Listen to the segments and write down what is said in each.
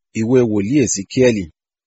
ìwé wòlíì èsìkíẹ́lì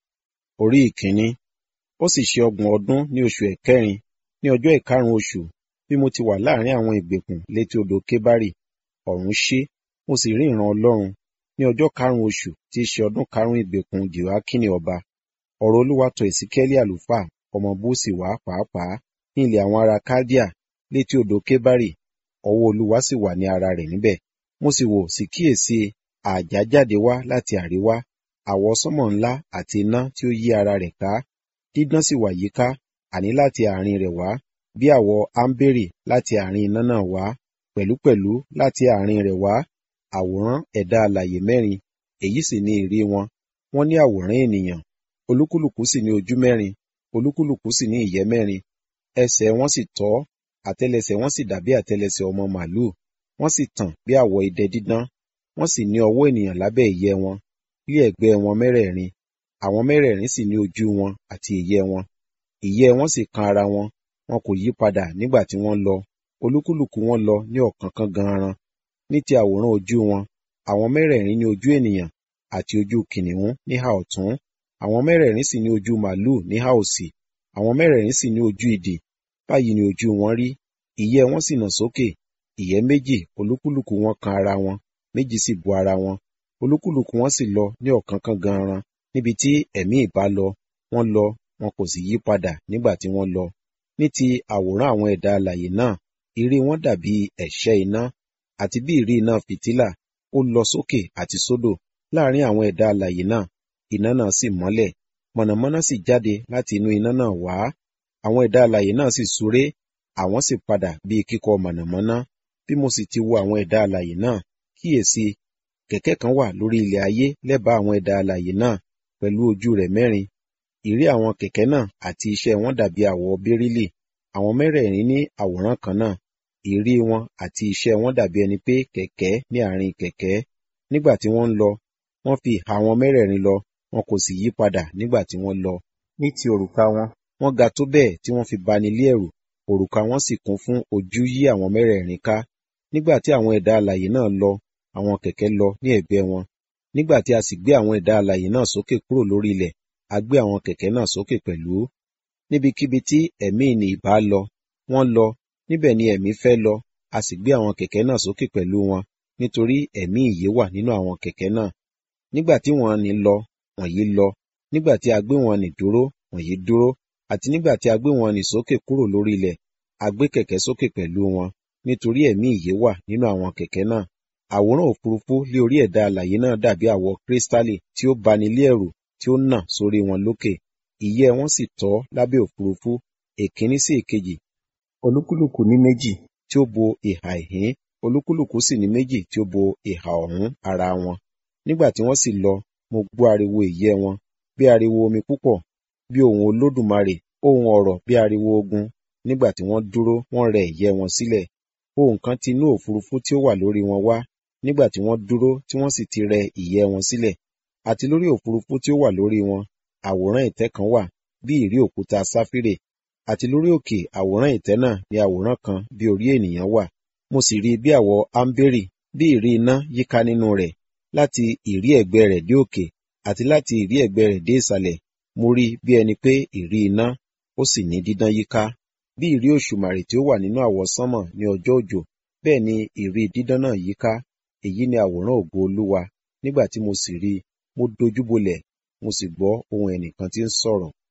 orí ìkíní ó sì ṣe ọgbọ̀n ọdún ní oṣù ẹ̀kẹrin ní ọjọ́ ìkarùn-ún oṣù bí mo ti wà láàrin àwọn ìgbèkùn létí odò kébárì ọ̀run ṣí mo sì rí ìran ọlọ́run ní ọjọ́ karùn-ún oṣù tí í ṣe ọdún karùn-ún ìgbèkùn jèhoákínì ọba ọ̀rọ̀ olúwa tọ̀ èsìkíẹ́lì àlùfáà ọmọ búsì wá pàápàá ní ilẹ̀ àwọn ará kádíà létí odò kébárì ọwọ́ olúwa sì wà ní ara rẹ̀ níbẹ̀ mo sì wò sì kíyèsí àjà jáde wá láti àríwá àwọ̀ sánmọ̀ ńlá àti iná tí ó yí ara rẹ̀ ká dídán sì wà yíká àní láti àárín rẹ̀ wá bí àwọ̀ áḿbèrè láti àárín iná náà wá pẹ̀lúpẹ̀lú láti àárín rẹ̀ wá àwòrán ẹ̀dá alààyè mẹ́rin èyí sì ni ìrí wọn wọ́n ní àwòrán ènìyàn olúkúlùkù sì ní ojú mẹ́rin olúkúlùkù sì ní ìyẹ́ mẹ́rin ẹsẹ̀ wọn sì tọ́ àtẹ́lẹsẹ̀ wọn sì dàbí àtẹ́lẹsẹ̀ ọmọ màlúù wọ́n sì tàn bí àwọ̀ idẹ dídán wọ́n sì ní ọwọ́ ènìyàn lábẹ́ ìyẹ́ wọn lé ẹ̀gbẹ́ wọn mẹ́rẹ̀ẹ̀rin àwọn mẹ́rẹ̀ẹ̀rin sì ní ojú wọn àti ìyẹ́ wọn ìyẹ́ wọn sì kan ara wọn wọn kò yí padà nígbà tí wọ́n lọ olúkúlùkù wọn lọ ní ọ̀kánkán ganran ní ti àwòrán ojú wọn àwọn mẹ́rẹ̀ẹ̀rin ní ojú ènìyàn àti ojú kìnìún níhà ọ̀tún àwọn mẹ́rẹ̀ẹ̀rin sì ní ojú màlúù níhà òsì àwọn mẹ́rẹ̀ẹ̀rin sì ní ojú idì báyìí ni ojú wọn rí ìyẹ́ wọn sì nà sókè ìyẹ́ méjì olúkúlùkù wọn kan ara wọn méjì sì bo ara wọn olúkúlùkù wọn sì lọ ní ọ̀kánkán ganran níbi tí ẹ̀mí ìbá lọ wọ́n lọ wọn kò sì yí padà nígbà tí wọ́n lọ ní ti àwòrán àwọn ẹ̀dá alààyè náà ìrí wọn dàbí ẹ̀ṣẹ́ iná àti bí ìrí iná fìtílà ó lọ sókè àti sódò láàrin àwọn ẹ̀dá alààyè náà iná náà sì mọ́lẹ̀ mọ̀nàmọ́ná sì jáde láti inú iná náà wá àwọn ẹ̀dá alààyè náà sì súré àwọn sì padà bí kíkọ mọ̀nàmọ́ná bí mo sì ti wo àwọn ẹ̀dá alààyè náà kíyèsí kẹ̀kẹ́ kan wà lórí ilẹ̀ ayé lẹ́bàá àwọn ẹ̀dá alààyè náà pẹ̀lú ojú rẹ̀ mẹ́rin ìrí àwọn kẹ̀kẹ́ náà àti iṣẹ́ wọn dàbí àwọ̀ bérìlì àwọn mẹ́rẹ̀ẹ̀rin ní àwòrán kan náà ìrí wọn àti iṣẹ́ wọn dàbí ẹni pé kẹ̀kẹ́ ní àárín kẹ̀kẹ́ nígbà tí wọ́n ń lọ wọ́n fi ìhà wọn mẹ́rẹ̀ẹ̀rin lọ wọn kò sì yí padà nígbà tí wọ́n lọ ní ti òrùka wọn wọ́n ga tó bẹ́ẹ̀ tí wọ́n fi bani lé ẹ̀rù òrùka wọn sì kún fún ojú yí àwọn mẹ́rẹ̀ẹ̀rin ká nígbà tí àwọn ẹ̀dá alààyè náà lọ àwọn kẹ̀kẹ́ lọ ní ẹ̀gbẹ́ wọn nígbà tí a sì gbé àwọn ẹ̀dá alààyè náà sókè kúrò lórí ilẹ̀ a gbé àwọn kẹ̀kẹ́ náà sókè pẹ̀lú níbikíbi tí ẹ̀mí ìní ìbá lọ wọ́n lọ níbẹ̀ ni ẹ̀mí fẹ́ lọ a sì gbé àwọn kẹ̀kẹ́ náà sókè pẹ̀lú wọn nítorí ẹ̀mí ìyè wà nínú àwọn kẹ̀kẹ́ náà nígbà tí wọ́n ní lọ wọ̀nyí lọ nígbà tí a gbé wọn nì dúró wọ̀nyí dúró àti nígbà tí a gbé wọn nì sókè kúrò lórí ilẹ̀ a gbé kẹ̀kẹ́ sókè pẹ̀lú wọn nítorí ẹ̀mí ìyè wà nínú àwọn kẹ̀kẹ́ náà àwòrán òfurufú lé orí ẹ̀dá alààyè náà dàbí àwọ̀ kírísítálì tí ó bani lé ẹ̀rù tí ó nà sórí wọn lókè ìyẹ́ wọn sì tọ́ lábẹ́ òfurufú èkíní sí èkejì olúkúlùkù ní méjì tí ó bo ìhà ìhín olúkúlùkù sì ní méjì tí ó bo ìhà ọ̀hún ara wọn nígbà tí wọ́n sì lọ mo gbọ́ ariwo ìyẹ́ wọn bí ariwo omi púpọ̀ bí ohùn olódùmarè ohùn ọ̀rọ̀ bí ariwo ogun nígbà tí wọ́n dúró wọ́n rẹ ìyẹ́ wọn sílẹ̀ ohùn kan ti inú òfurufú tí ó wà lórí wọn wá nígbà tí wọ́n dúró tí wọ́n sì ti rẹ ìyẹ́ wọn sílẹ̀ àti lórí òfurufú tí ó wà lórí wọn àwòrán ìtẹ́ kan wà bí ìrí òkúta sáfírè àti lórí òkè àwòrán ìtẹ́ náà ni àwòrán kan bí orí ènìyàn wà mo sì rí bí àwọ̀ áḿbérì bí ìrí iná yíká nínú rẹ̀ láti ìrí ẹ̀gbẹ́ rẹ̀ dé òkè àti láti ìrí ẹ̀gbẹ́ rẹ̀ dé ìsàlẹ̀ mo rí bí ẹni pé ìrí iná ó sì ní dídán yíká bí ìrí òṣùmàrè tí ó wà nínú àwọ̀ sánmọ̀ ní ọjọ́ òjò bẹ́ẹ̀ ni ìrí dídán náà yíká èyí ni àwòrán ògo olúwa nígbà tí mo sì rí mo dojúbolẹ̀ mo sì gbọ́ ohùn ẹnìkan tí ń sọ̀rọ̀